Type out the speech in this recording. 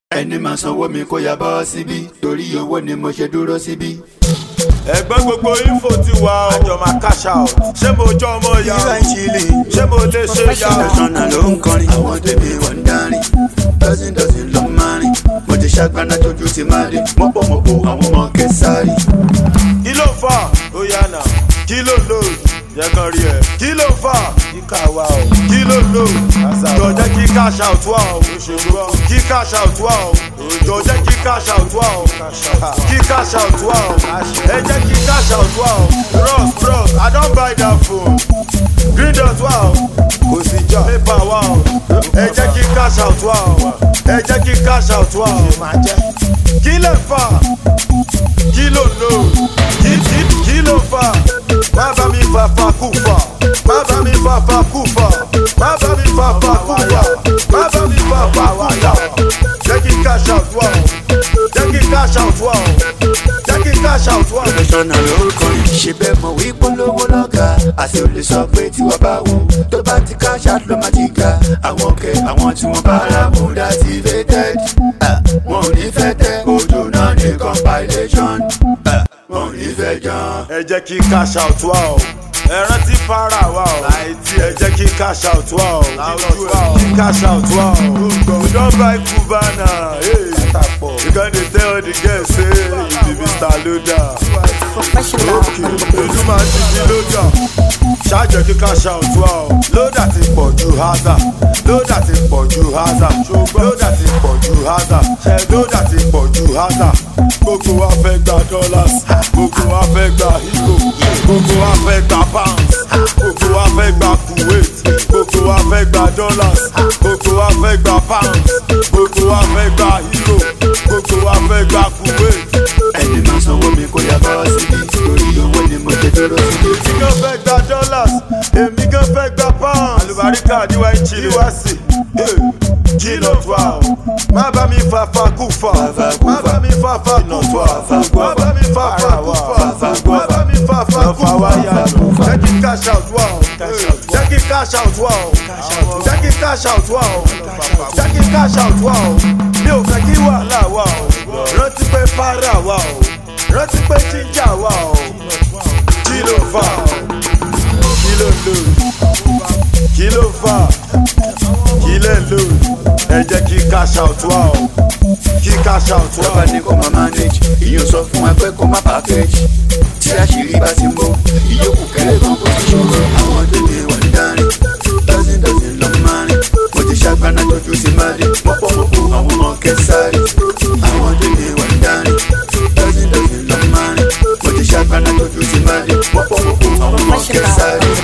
ẹni máa sanwó mi kó ya bọ́ síbí torí owó ni mo ṣe dúró síbí. ẹgbẹ́ gbogbo info ti wà ó. àjọ máa cash out. ṣé mo jọ ọmọ ìyá ìwà ìṣìlì ṣé mo lè ṣe ìyá o. ìtọ́sọ́nà ló ń kọrin àwọn tèmi wọ́n ń darin dọ́sìn dọ́sìn ló ń marin mo ti ṣàgbáná tójú ti máa rí mọ́pọ̀mọ́pọ̀ àwọn ọmọ kẹsàárì. kí ló fà ó yá nà kí ló lò yẹ kan rí ẹ kí ló fà kíkà wà ó kí ló lò jọ jẹ́ kí cash out wà ó kí cash out wà ó jọ jẹ́ kí cash out wà ó kí cash out wà ó ẹ jẹ́ kí cash out wà ó bros bros i don buy that phone green dot wà ó kò sí jà paper wà ó ẹ jẹ́ kí cash out wà ó ẹ jẹ́ kí cash out wà ó kí lè fà kí ló lò kí kí kí ló fà má bá mi fà fà kú fà má bá mi fà fà kú fà má bá mi fà fà kú fà má bá mi fà fà kú fà jẹ́ kí cash out wà ó jẹ́ kí cash out wà ó jẹ́ kí cash out wà ó. ìtọ́sọ́nà ló ń kọrin ṣe bẹ́ẹ̀ mọ̀ wí polówó lọ́gà àti olè sọ pé tiwa bá wù tó bá ti cash out ló má ti ga àwọn kẹ àwọn tí wọ́n bá rà mú activated Ah, wọn ò ní fẹ́ tẹ ojú náà ní compilation Ah, wọn ò ní fẹ́ jàn. ẹ jẹ́ kí cash out wà ó ẹ rántí para wà ó ẹ jẹ́ kí cash out wà ó kí cash out wà ó we don buy cubana hey. you con dey tell all the girls say you be mr loader Professional. ojú máa ti di lójà ṣáàjẹ́ kí cash out wà ó lódà ti pọ̀ ju haza lódà ti pọ̀ ju haza lódà ti pọ̀ ju haza lódà ti pọ̀ ju haza gbogbo wa fẹ́ gba dollars gbogbo wa fẹ́ gba euro gbogbo wa fẹ́ gba pounds gbogbo wa fẹ́ gba kuwait gbogbo wa fẹ́ gba dollars gbogbo wa fẹ́ gba pounds gbogbo wa fẹ́ gba euro gbogbo wa fẹ́ gba kuwait. ẹni máa sanwó mi kó yá bọ́ síbí torí owó ni mo ṣe dúró síbí. èmi gan fẹ́ gba dollars èmi gan fẹ́ gba pounds. àlùbáríkà níwá ìchìlẹ̀ wá sí kí ló fà ó. má bá mi fa fa kú fà má bá mi fa fa kú fà má bá mi fa fa kú fà má bá mi fa fa kú fà jẹ́ kí cash out wà ó jẹ́ kí cash out wà ó jẹ́ kí cash out wà ó jẹ́ kí cash out wà ó mi ò fẹ́ kí wàhálà wà ó rántí pé para wà ó rántí pé jíjà wà ó kí ló fà kí ló lò kí ló fà kí lè lò ẹ jẹ́ kí cash out wà ó kí cash out wà tọ́ba ó. ní kó máa manage ìyóò sọ fún wa pé kó má package tí àṣírí bá ti mú ìyókù kẹlẹ́ kan kó ti ṣòro àwọn tó ní wà ní dárin dọ́sìn dọ́sìn ló ń marin mo ti ṣàgbáná tójú ti máa rí mọ́pọ̀mọ́pọ̀ àwọn ọmọ kẹsàárì àwọn tó ní wà ní dárin dọ́sìn dọ́sìn ló ń marin mo ti ṣàgbáná tójú ti máa rí mọ́pọ̀mọ́pọ̀ àwọn ọmọ kẹsàárì.